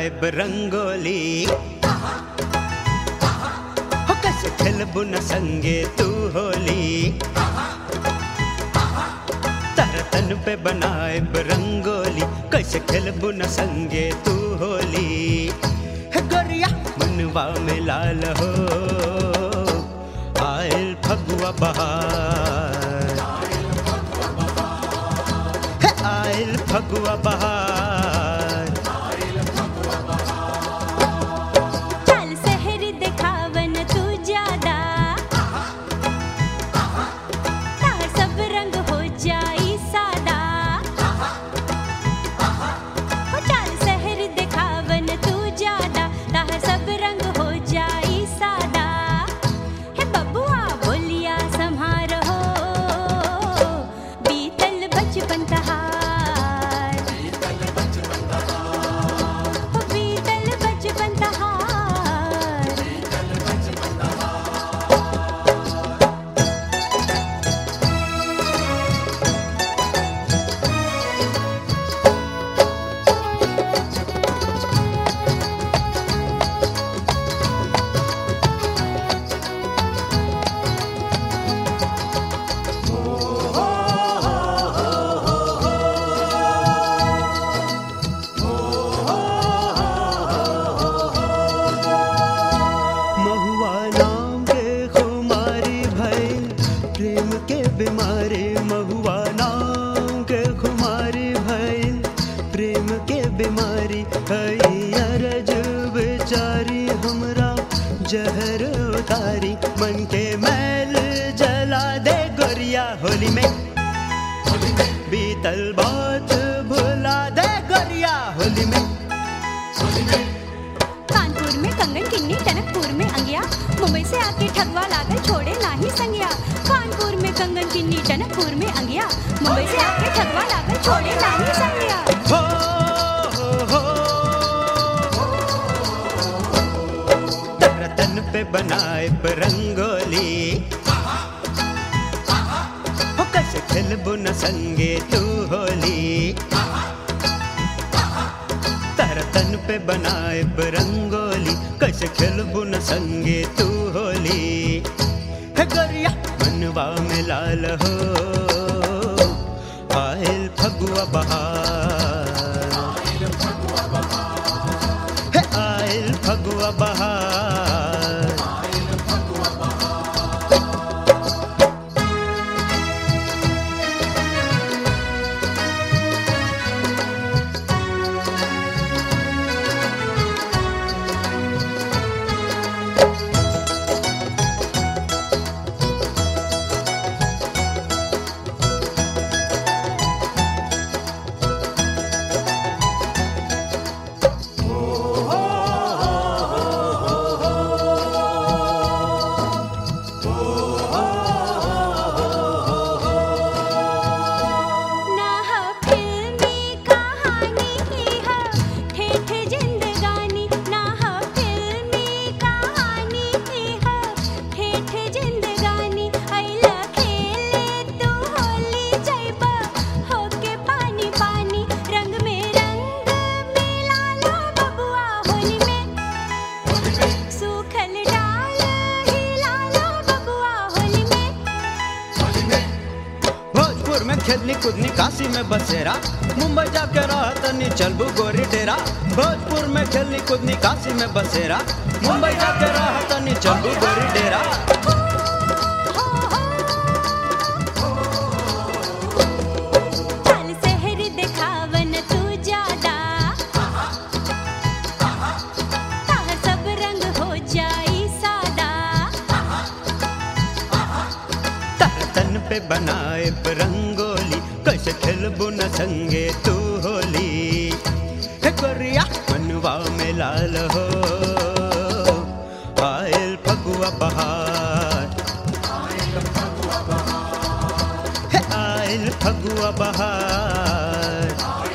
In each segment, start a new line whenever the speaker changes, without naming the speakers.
बनाएब रंगोली हो कैसे खेलबू न संगे तू होली तारा तन पे बनाएब रंगोली कैसे खेलबू न संगे तू होली हे गोरिया मनवा में लाल हो आयल फगुआ बहार हे आयल फगुआ बहार
चल शहर दिखावन तू ज्यादा तार सब रंग हो जाई सादा हो चल शहर दिखावन तू ज्यादा तार सब रंग हो जाई सादा हे बबुआ बोलिया संहारो बीतल बचपन तहार हो बीतल बचपन तहार
महुआ नाम के खुमारी भइल प्रेम के बीमारी महुआ नाम के खुमारी भइल प्रेम के बीमारी अरज बेचारी हमरा जहर उतारी मन के मैल जला दे गोरिया होली में बीतल बात भुला दे गोरिया होली में
कानपुर में कंगन किन्नी टनकपुर में अंगिया मुंबई से आके ठगवा लागल छोड़े नाही संगिया कानपुर में कंगन किन्नी टनकपुर में अंगिया मुंबई से आके ठगवा लागल छोड़े नाही संगिया
हो हो हो तारा तन पे बनाए रंगोली हो कैसे खेलबू न संगे तू होली तारा तन पे बनाए रंगोली कैसे खेलबू न संगे तू होली हे गोरिया मनवा में लाल हो आयल फगुआ बहार हे आयल फगुआ बहार
ना हा फिल्मी कहानी ही हा ठेठ जिंदगानी ना हा फिल्मी कहानी ही हा ठेठ जिंदगानी ऐला खेले तू होली जैबा होके पानी पानी रंग में रंग मिला लो बबुआ होली में सूखल डाल हिला लो बबुआ होली में
भोजपुर में खेलनी कूदनी काशी में बसेरा मुंबई जाके रहा तनी चलबू गोरी डेरा भोजपुर में खेलनी कूदनी काशी में बसेरा मुंबई जाके रहा तनी चलबू गोरी डेरा
चल शहर दिखावन तू ज्यादा तार सब रंग हो जाई सादा
तारा तन पे बनाए रंगोली कैसे खेलबू न संगे तू होली हे गोरिया मनवा में लाल हो आयल फगुआ बहार हे आयल फगुआ बहार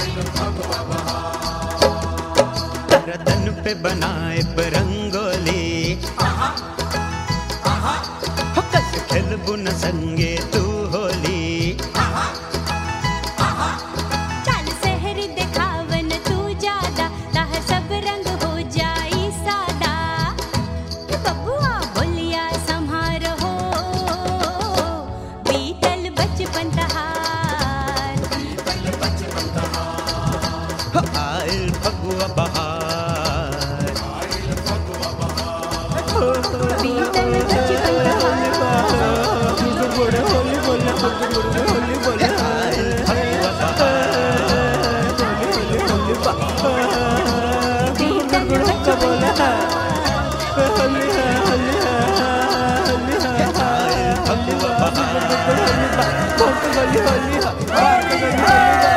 तारा तन पे बनाए रंगोली हो कैसे खेलबू न संगे तू होली
चल शहर दिखावन तू ज्यादा तार सब रंग
होली बोले
फगुआ
गुड़ बच्चा बोला होली है होली है होली है
फगुआ बहार
होली है होली है